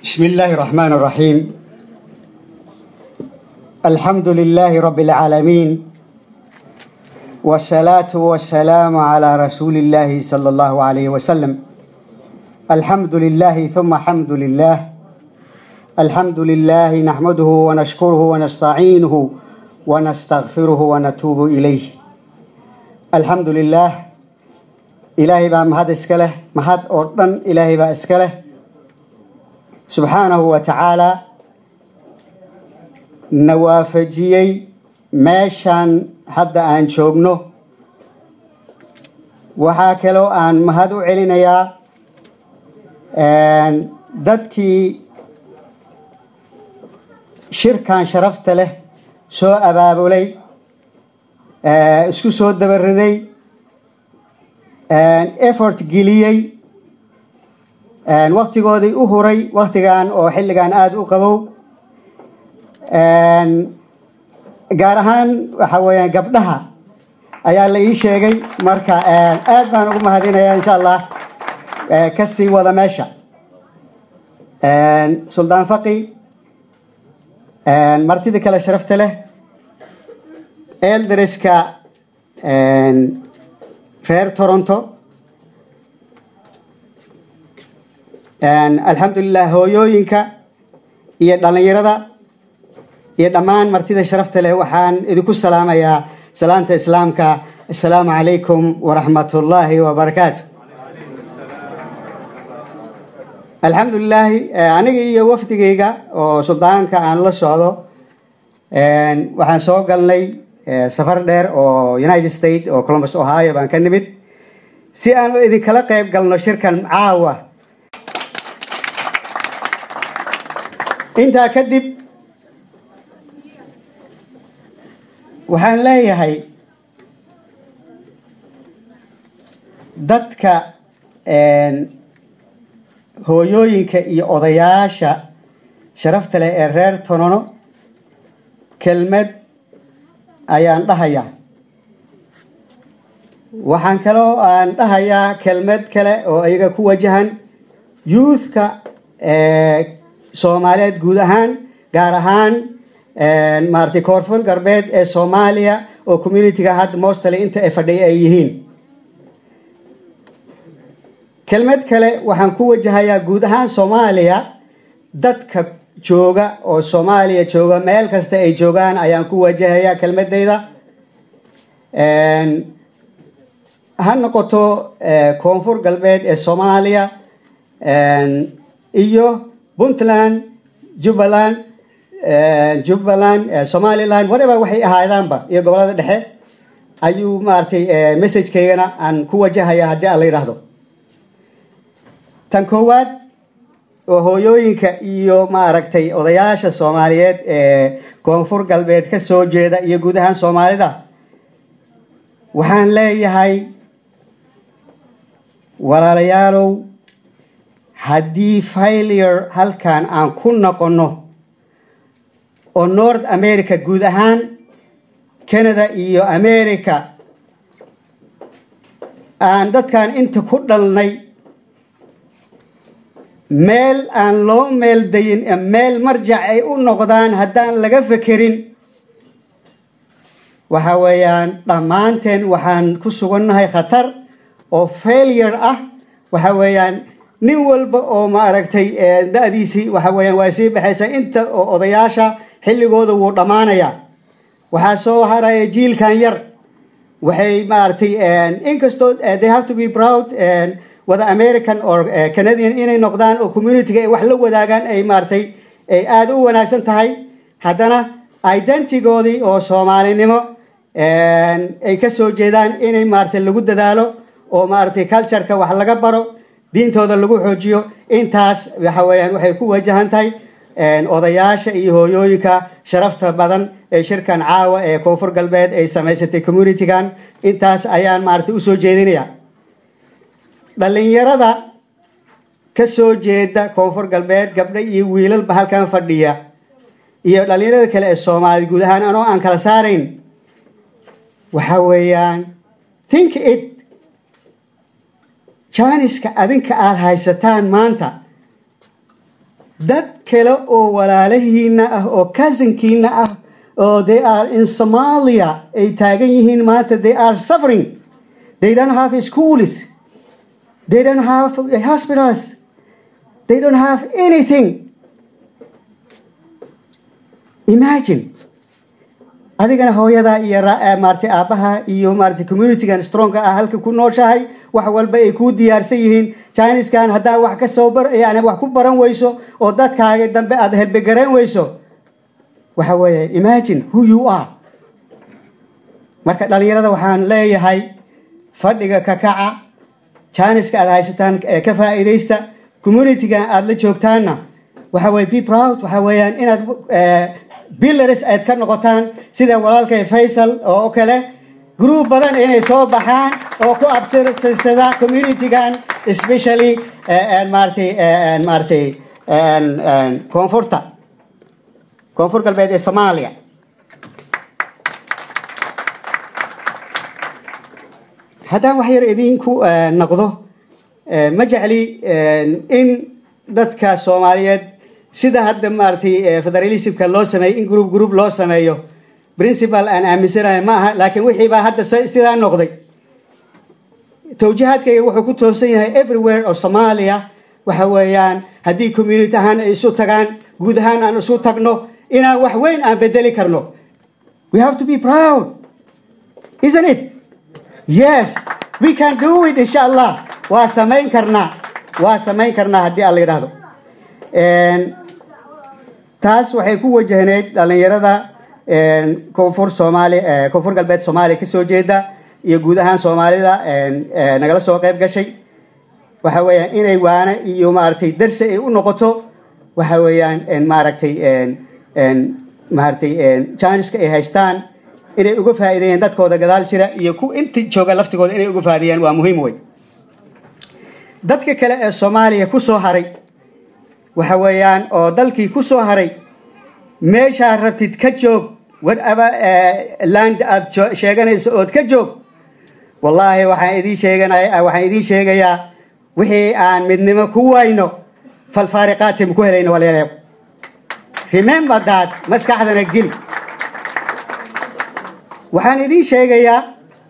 بسم الله الرحمن الرحيم الحمد لله رب العالمين والصلاة والسلام على رسول الله صلى الله عليه وسلم الحمد لله ثم حمد لله الحمد لله نحمده ونشكره ونستعينه ونستغفره ونتوب إليه الحمد لله إلهي بقى مهد إسكاله مهد أردن إلهي بقى إسكاله subxaanahu wa tacaalaa na waafajiyey meeshaan hadda aan joogno waxaa kaloo aan mahad u celinayaa dadkii shirkan sharafta leh soo abaabulay isku soo dabariday effort geliyey waktigoodii u huray waktigan oo xilligan aada u qabow gaar ahaan waxa weeyaan gabdhaha ayaa la ii sheegay marka aad baan ugu mahadinaya insha allah kasii wada meesha suldaan faqi martida kale sharafta leh eldariska reer toronto alxamdulilah hooyooyinka iyo dhallinyarada iyo dhammaan martida sharafta leh waxaan idinku salaamayaa salaanta islaamka assalaamu calaykum waraxmat ullaahi wabarakaatu alxamdulilaahi aniga iyo wafdigayga oo suldaanka aan la socdo waxaan soo galnay safar dheer oo united state oo columbus ohio baan ka nimid si aan idinkala qayb galno shirkan caawa intaa kadib waxaan leeyahay dadka hooyooyinka iyo odayaasha sharafta leh ee reer tonono kelmad ayaan dhahayaa waxaan kaloo aan dhahayaa kelmad kale oo iyaga ku wajahan youthka soomaaliyeed guud ahaan gaar ahaan maaragtay koonfur galbeed ee soomaaliya oo communityga hadda mostly inta ay fadhiya ay yihiin kelmad kale waxaan ku wajahayaa guud ahaan soomaaliya dadka jooga oo soomaaliya jooga meel kasta ay joogaan ayaan ku wajahayaa kelmadayda ha noqoto koonfur galbeed ee soomaaliya iyo puntland jubbaland jubbaland somaliland whatever waxay ahaadaanba iyo gobolada dhexe ayuu maaragtay messagekaygana aan ku wajahaya haddii aan la yidhaahdo tan koowaad oo hooyooyinka iyo maaragtay odayaasha soomaaliyeed ee koonfur galbeed ka soo jeeda iyo guud ahaan soomaalida waxaan leeyahay walaalayaalow haddii failure halkan aan ku noqonno oo north america guud ahaan canada iyo america aan dadkan inta ku dhalnay meel aan loo meel dayin meel marjac ay u noqdaan haddaan laga fekerin waxa weeyaan dhammaanteen waxaan ku sugannahay khatar oo failure ah waxa weeyaan nin walba oo maaragtay da-diisii waxa weeyaan waa sii baxaysa inta oo odayaasha xilligooda wuu dhammaanayaa waxaa soo haraya jiilkan yar waxay maaragtay inkastoo they have to be proud wada american or canadian inay noqdaan oo communityga ay wax la wadaagaan ay maaragtay ay aada u wanaagsan tahay haddana identigoodii oo soomaalinimo ay ka soo jeedaan inay maaragtay lagu dadaalo oo maaragtay cultureka wax laga baro diintooda lagu xoojiyo intaas waxa weeyaan waxay ku wajahan tahay odayaasha iyo hooyooyinka sharafta badan ee shirkan caawa ee koonfur galbeed ay samaysatay communitygan intaas ayaan maaragtay usoo jeedinaya dhalinyarada ka soo jeeda koonfur galbeed gabdho iyo wiilalba halkan fadhiya iyo dhalinyarada kale ee soomaaliyed guud ahaan anoo aan kala saarayn waxa weeyaan think it jaaniska adinka aada haysataan maanta dad kale oo walaalahiina ah oo cousinkiina ah oo they are in somalia ay taagan yihiin maanta they are suffering they don't have schools they don't have hospitals they don't have anything imagine adigana hooyadaa iyo maarata aabbaha iyo maarata communitygan stronga ah halka ku nooshahay wax walba ay kuu diyaarsan yihiin chiniskan haddaa wax ka soo bar yani wax ku baran weyso oo dadkaaga dambe aada helbegarayn weyso waxa weeye imagine who you are marka dhalinyarada waxaan leeyahay fadhiga ka kaca jiniska aada haysataan ka faa'iidaysta communitygan aada la joogtaanna waxa weye be proud waxa weeyaan inaad billars aad ka noqotaan sida walaalkay faysal oo kale group badan inay soo baxaan oo ku absirsada communitygan especially maaratay maaratay koonfurta koonfur galbeed ee soomaaliya haddaan wax yar idinku noqdo ma jecli in dadka soomaaliyeed sida hadda maaratay federalismka loo sameeyey in group group loo sameeyo principal aan aaminsanahay ma aha laakiin wixii baa hadda sidaa noqday tawjihaadkayga wuxuu ku toosan yahay everywhere oo soomaaliya waxa weeyaan haddii community ahaan ay isu tagaan guud ahaan aan isu tagno inaan wax weyn aan bedeli karno we have to be proud isn't it yes we can do it insha allah waa samayn karnaa waa samayn karnaa haddii aan la yidhaahdo taas waxay ku wajahneyd dhalinyarada koonfur soomaali koonfur galbeed soomaaliya kasoo jeeda iyo guud ahaan soomaalida nagala soo qayb gashay waxa weeyaan inay waana iyo maaragtay darsi ay u noqoto waxa weeyaan maaragtay maaragtay janiska ay haystaan inay uga faa'iideeyaan dadkooda gadaal jira iyo ku inta jooga laftigooda inay uga faa'iideeyaan waa muhiim wey dadka kale ee soomaaliya ku soo haray waxa weeyaan oo dalkii ku soo haray meeshaa rabtid ka joog whatever land aada sheeganayso ood ka joog wallaahi waxaan idiin sheeganaya waxaan idiin sheegayaa wixii aan midnimo ku wayno falfaariqaatim ku helayno walaalayaal remember that maskaxdana geli waxaan idiin sheegayaa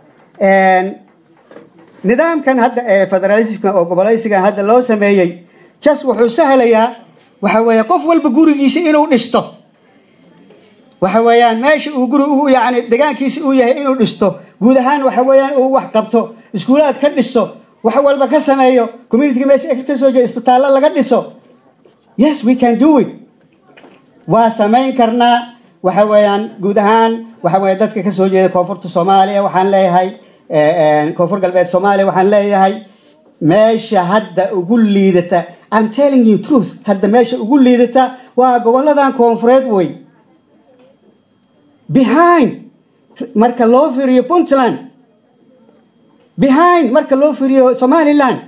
nidaamkan hadda ee federalismka oo gobolaysigan hadda loo sameeyey jas wuxuu sahlayaa waxa weeye qof walba gurigiisa inuu dhisto waxa weeyaan meesha uu guri u yani degaankiisa uu yahay inuu dhisto guud ahaan waxa weeyaan uu wax qabto iskuulaad ka dhiso wax walba ka sameeyo communityga meesha ka soo jeeda istitaallo laga dhiso yes we can do it waa samayn karnaa waxa weeyaan guud ahaan waxa weeye dadka ka soo jeeda koonfurta soomaaliya waxaan leeyahay koonfur galbeed soomaaliya waxaan leeyahay meesha hadda ugu liidata I'm telling you truth hadda meesha ugu liidata waa goboladan koonfureed wey behind marka loo firiyo puntland behind marka loo firiyo somaliland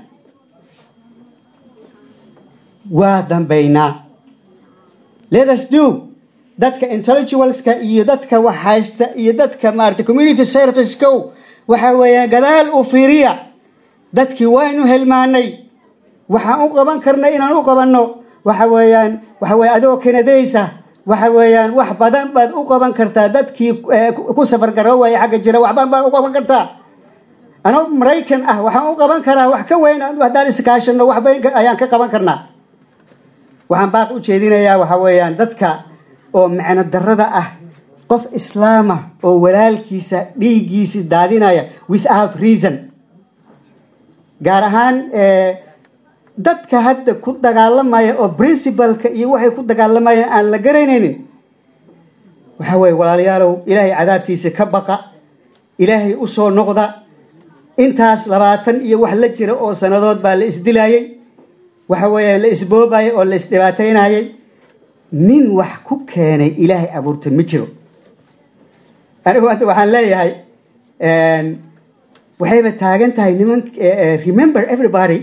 waa dambaynaa let us do dadka intellectualska iyo dadka wax haysta iyo dadka maarata community servicekow waxa weeyaan gadaal u fiiriya dadkii waynu helmaanay waxaan u qaban karnay inaan u qabanno waxa weeyaan waxa weye adoo kanadaysa waxa weeyaan wax badan baad u qaban kartaa dadkii ku safar garoowaya xagga jira waxban baad u qaban kartaa anoo maraykan ah waxaan u qaban karaa wax ka weyn haddaan iskaashano waxba ayaan ka qaban karnaa waxaan baaq u jeedinayaa waxa weeyaan dadka oo macno darada ah qof islaama oo walaalkiisa dhiiggiisi daadinaya without reason gaar ahaan dadka hadda ku dagaalamaya oo princibalka iyo waxay ku dagaalamayaan aan la garanaynin waxa weye walaalayaalow ilaahay cadaabtiisa ka baqa ilaahay u soo noqda intaas labaatan iyo wax la jira oo sannadood baa la isdilayey waxa weeye la isboobayay oo la isdhibaataynayay nin wax ku keenay ilaahay abuurta ma jiro anigu hadda waxaan leeyahay waxayba taagan tahay niman remember everybody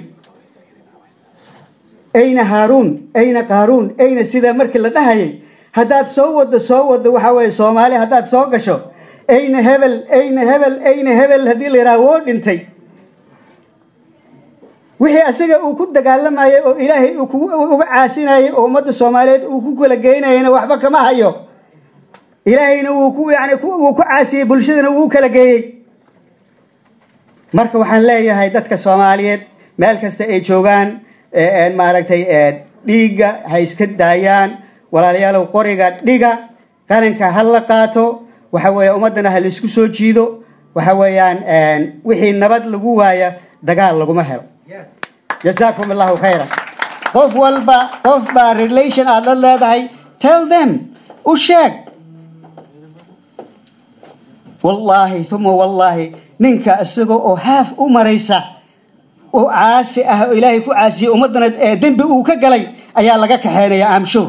ayna haaruun ayna qaaruun ayna sida markii la dhahayay haddaad soo wado soo wado waxa weye soomaali haddaad soo gasho ayna hebel ayna hebel ayna hebel haddii la yidhaha woo dhintay wixii asiga uu ku dagaalamayay oo ilaahay uu ku- uga caasinayay oo ummadda soomaaliyeed uu ku kala geynayana waxba kama hayo ilaahayna wuu ku yani ku- wuu ku caasiyey bulshadana wuu kala geeyey marka waxaan leeyahay dadka soomaaliyeed meel kasta ay joogaan ee- ee maaragtay ee, dhiigga ha iska daayaan walaalayaalow qoriga dhiga qaranka ha la qaato waxa weeye ummaddana ha laisku soo jiido waxa weeyaan een, wixii nabad lagu waaya dagaal laguma helo jasaakum allahu khayran qof walba qof baa relation aad la leedahay tell them u sheeg wallaahi uma wallaahi ninka isaga oo haaf u maraysa oo caasi ah oo ilaahay ku caasiyey ummaddana ee dembi uu ka galay ayaa laga kaxeynaya amshow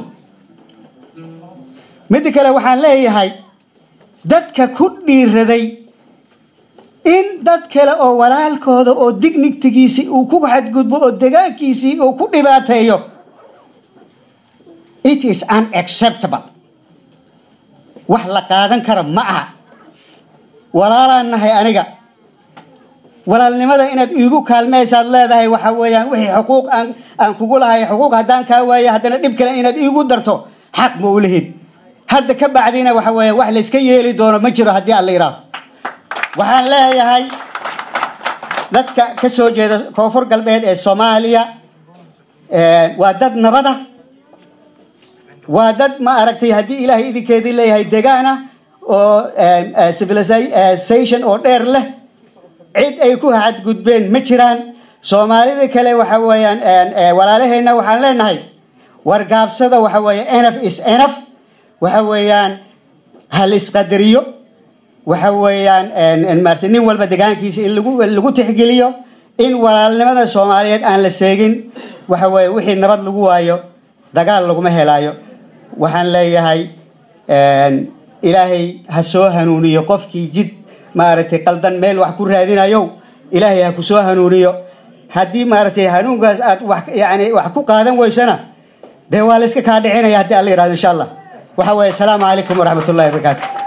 midda kale waxaan leeyahay dadka ku dhiiraday in dad kale oo walaalkooda oo dignigtigiisii uu ku xadgudbo oo degaankiisii uu ku dhibaateeyo it is unacceptable wax la qaadan kara ma aha walaalaan nahay aniga walaalnimada inaad iigu kaalmaysaad leedahay waxa weeyaan wixii xuquuq aan aan kugu lahay xuquuq haddaan kaa waayo haddana dhib kale inaad iigu darto xaq ma u lihid hadda ka bacdina waxa weeye wax layska yeeli doono ma jiro haddii aan la yidhaaho waxaan leeyahay dadka ka soo jeeda koonfur galbeed ee soomaaliya ee, waa dad nabada waa dad ma aragtay haddii ilaahay idinkeedii leeyahay degaana oo ee, ee, civilization oo dheer leh cid ay ku xadgudbeen ma jiraan soomaalida kale waxa weeyaan een, ee, walaalaheenna waxaan leenahay wargaabsada waxa weeye enaf is enaf waxa weeyaan hal isqadariyo waxa weeyaan een, een, maaragtay nin walba degaankiisa in lagu lagu tixgeliyo in walaalnimada soomaaliyeed aan la seegin waxa weeye wixii nabad lagu waayo dagaal laguma helaayo waxaan leeyahay een, ilaahay ha soo hanuuniyo qofkii jid maaragtay qaldan meel wax ku raadinayo ilaahay ha ku soo hanuuniyo haddii maaragtay hanuunkaas aad wax yani wax ku qaadan weysana dee waa la iska kaa dhicinaya haddii alla yidhahdo insha allah waxa weeye asalaamu calaykum waraxmat ullahi wabarakaatu